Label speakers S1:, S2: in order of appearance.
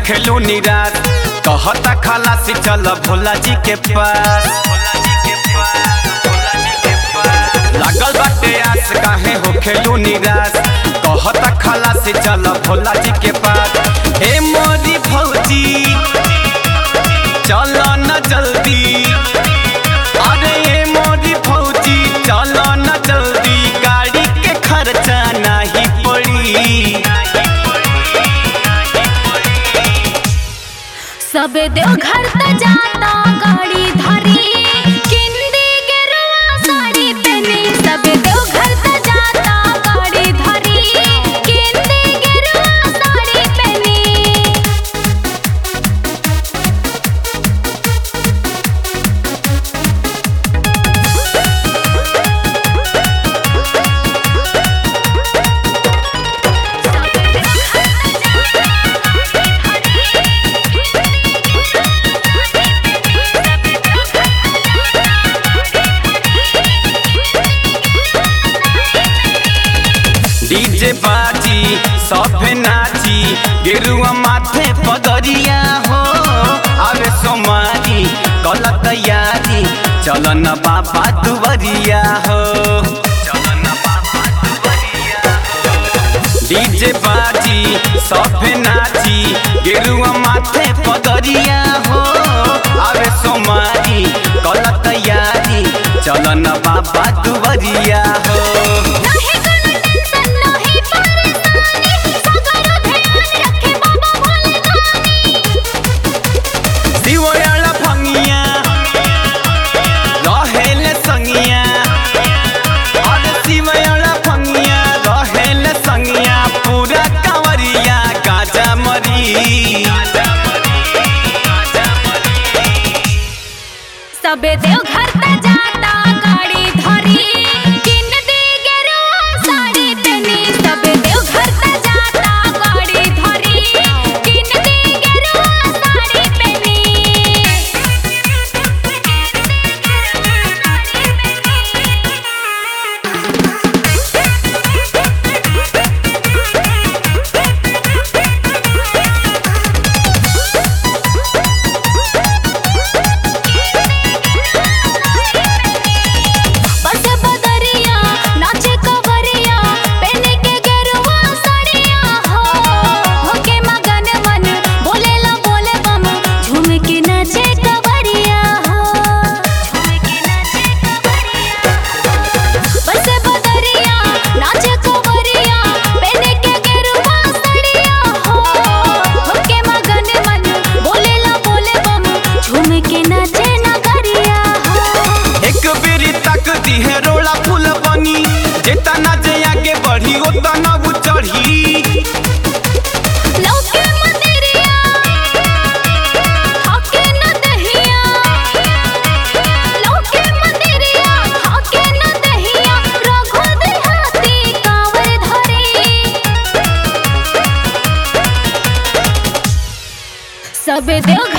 S1: होखेलू निराश कहता खलासी चल भोला जी के पास लागल बाटे आस काहे होखेलू निराश कहता खलासी चल भोला जी के पास ए मोरी भौजी चल न जल्दी अरे ए मोरी भौजी चल न जल्दी गाड़ी के खर्चा नहीं पड़ी
S2: सबे देवघर त जाता गाड़ी धरी किंदी गेरुआ साड़ी पहनी सबे देवघर त जाता गाड़ी धरी किंदी गेरुआ साड़ी पहनी
S1: डीजे बाजी सभे नाची गेरुआ माथे पगरिया हो आवे सोमारी कल तैयारी चल न बाबा दुवरिया हो चल न बाबा दुवरिया डीजे बाजी सभे नाची गेरुआ माथे पगरिया हो आवे सोमारी कल तैयारी चल न बाबा दुवरिया हो
S2: नाही कोनो टेंशन नाही परेशानी सगरो ध्यान रखे बाबा भोले दानी
S1: दिवयाला भंगिया रहेले संगिया अरे दिवयाला भंगिया रहेले संगिया पूरा कांवरिया गाजा मरी
S2: सबे देवघर त जाता गाड़ी धरी किन दे गेरुआ साड़ी पहनी सबे देवघर त जाता गाड़ी धरी किन दे गेरुआ साड़ी बस बदरिया नाचे कवरिया पहने के गेरुआ साड़िया हो होके मगन मन बोलेला बोले बम झूम के नाचे कवरिया हो झूम के नाचे कवरिया बस बदरिया नाचे कवरिया पहने के गेरुआ साड़िया हो होके मगन मन बोलेला बोले बम झूम के नाचे नगरिया हो
S1: एक बेरी तक दिहे रोला फूल बनी जेतना जे आगे बढ़ी ओतना वो चढ़ी
S2: लौके मंदिरिया हाके न दहिया लौके मंदिरिया हाके न दहिया रघु देहाती कांवर धरी सबे देव